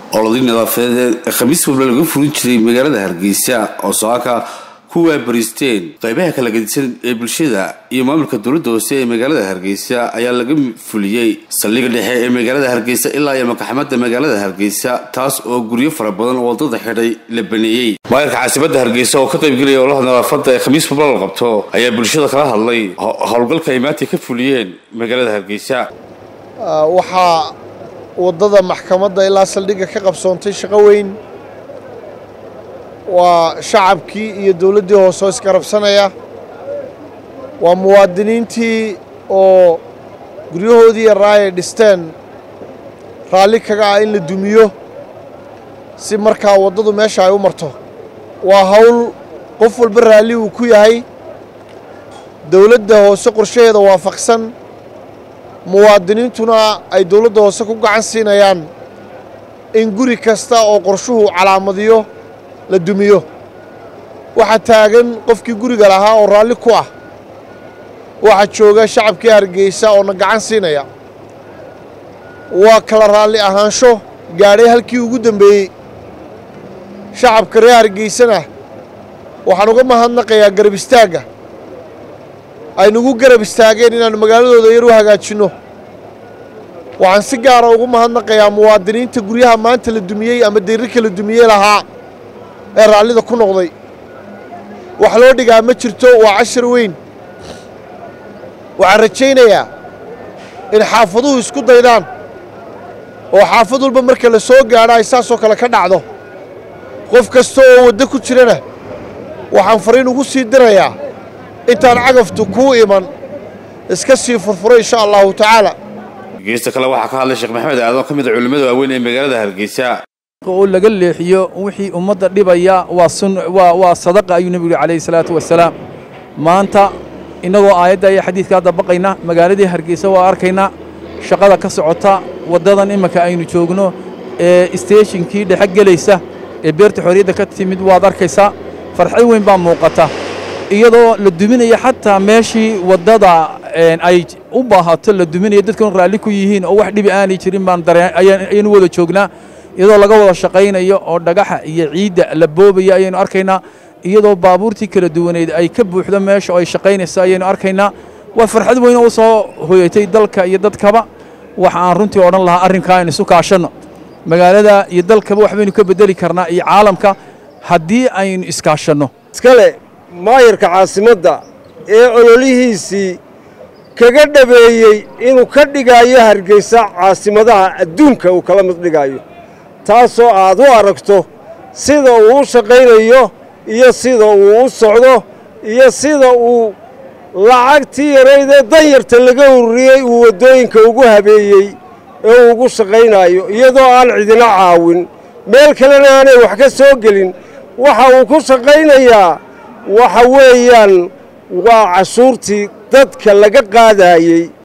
olodii nadaafadeed ee khamiis walba laga furin jiray magaalada hargeysa oo saaka ku waabariisteen qaybaha kala gedisan ee bulshada iyo maamulka dowladda hoose ee magaalada hargeysa ayaa laga fuliyey saldhigga dhexe ee magaalada hargeysa ilaa iyo makaxamada magaalada hargeysa taas oo guryo fara badan oo wadada xidhay la baneeyey maayarka caasimadda hargeysa oo ka qaybgelaya ololaha nadaafada ee khamiis walba la qabto ayaa bulshada kala hadlay howlgalka ay maanta ka fuliyeen magaalada hargeysa waxaa waddada maxkamadda ilaa saldhigga ka qabsoontay shaqo weyn waa shacabkii iyo dowladdii hoose oo iskarabsanaya waa muwaadiniintii oo guryahoodii yaraa ay dhisteen raalli kaga ah in la dumiyo si markaa waddadu meesha ay u marto waa hawl qof walba raalli uu ku yahay dowladda hoose qorshaheeda waafaqsan muwaadiniintuna ay dowladda hoose ku gacan siinayaan in guri kasta oo qorshuhu calaamadiyo la dumiyo waxaa taagan qofkii guriga lahaa oo raalli ku ah waxaa jooga shacabkii hargeysa oo na gacan siinaya waa kala raalli ahaansho gaadhay halkii ugu dembeeyey shacabka reer hargeysana waxaan uga mahadnaqayaa garab istaagga aynugu garab istaageen inaannu magaaladooda yar u hagaajinno waxaan si gaara ugu mahadnaqayaa muwaadiniinta guryaha maanta la dumiyey ama dayrirka la dumiyey lahaa ee raallida ku noqday wax loo dhigaa ma jirto waa cashar weyn waxaan rajaynayaa in xaafaduhu isku daydaan oo xaafad walba marka la soo gaadho ay saasoo kale ka dhacdo qof kasta oo waddo ku jirana waxaan fariin ugu sii dirayaa intaan cagaftu kuu iman iska sii furfuro insha allahu tacaala geesta kale waxaa ka hadlay sheekh maxamed aadan ka mid a culimmada waaweyn ee magaalada hargeysa oo laga leexiyo wixii ummadda dhibaya waa sun waa waa sadaqa ayuu nebigu calayhi salaatu wasalaam maanta innagoo aayadda iyo xadiidkaa dabaqayna magaaladii hargeysa waa arkaynaa shaqada ka socota waddadan iminka aynu joogno ee isteeshinkii dhexe gelaysa ee beerta xorriyadda ka timid waad arkaysaa farxad weyn baa muuqata iyadoo la duminaya xataa meeshii waddada ay u baahato la duminaya dadkan raalli ku yihiin oo wax dhibi aanay jirin baan ayaynu wada joognaa iyadoo laga wada shaqaynayo oo dhagaxa iyo ciidda la boobaya ayaynu arkaynaa iyadoo baabuurtii kala duwaneed ay ka buuxdo meesha oo ay shaqaynayso ayaynu arkaynaa waa farxad weyn oo u soo hoyatay dalka iyo dadkaba waxa aan runtii odhan lahaa arrinkaa aynu isu kaashanno magaalada iyo dalkaba waxbaynu ka beddeli karnaa iyo caalamka haddii aynu iskaashanno iskale maayarka caasimadda ee ololihiisii kaga dhabeeyey inuu ka dhigaayo hargeysa caasimadaha adduunka uu kala mid dhigaayo taasoo aad u aragto sida uu u shaqaynayo iyo sida uu u socdo iyo sida uu lacagtii yaraydee danyarta laga ururiyey uu waddooyinka ugu habeeyey ee uu ugu shaqaynaayo iyadoo aan cidina caawin meel kalena aanay wax ka soo gelin waxa uu ku shaqaynayaa waxa weeyaan waa cashuurtii dadka laga qaadaayey